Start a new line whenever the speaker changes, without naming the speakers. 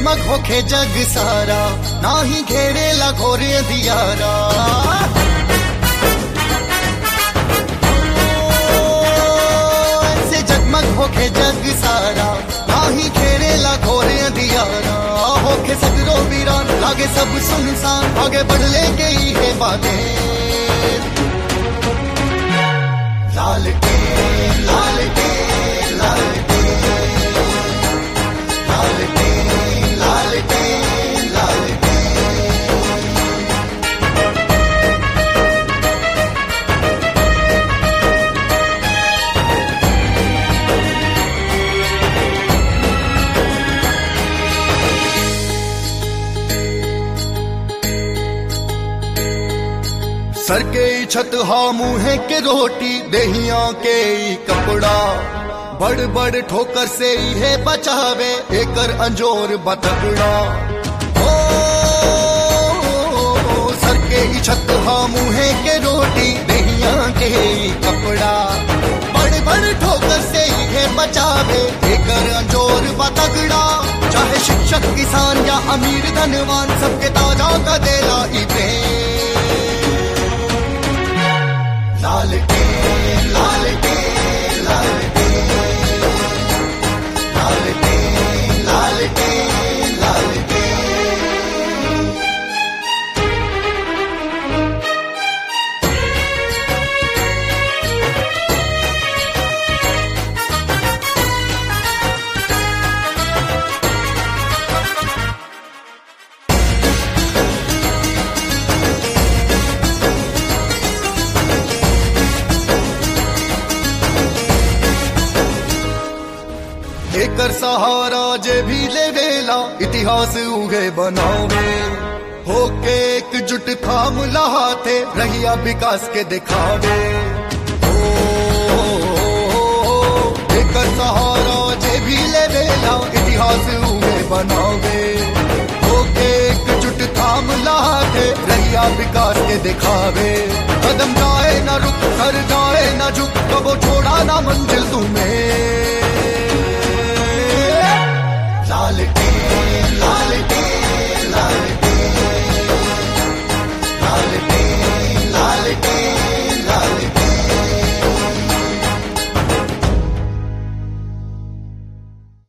जगमग होके जग सारा ना ही घेरे ला घोरे दियारा ऐसे जगमग होके जग सारा ना ही घेरे ला घोरे दियारा होके सगरो वीरान लागे सब सुनसान आगे बढ़ ले गई है बातें लाल के लाल के लाल के लाल के लाल के लाल के सर के ई छत हा मुहे के रोटी दहिया के ई कपड़ा बड़ बड़ ठोकर से ही है बचावे एकर अंजोर बतकड़ा ओ, सर के ई छत हा मुहे के रोटी दहिया के ई कपड़ा बड़ बड़ ठोकर से ही है बचावे एकर अंजोर बतकड़ा चाहे शिक्षक किसान या अमीर धनवान सबके ताजा का देला ई प्रेम लाल के लाल के लाल के लाल के लाल के लाल के एकर सहारा जे भी लेवेला इतिहास उगे बनावे होके एकजुट थाम लहाते रहिया विकास के दिखावे ओ, एकर सहारा जे भी लेवेला इतिहास उगे बनावे होके एकजुट थाम लहाते रहिया विकास के दिखावे कदम जाए ना रुक कर जाए ना झुक कबो छोड़ा ना मंजिल तुम्हें लाल के लाल के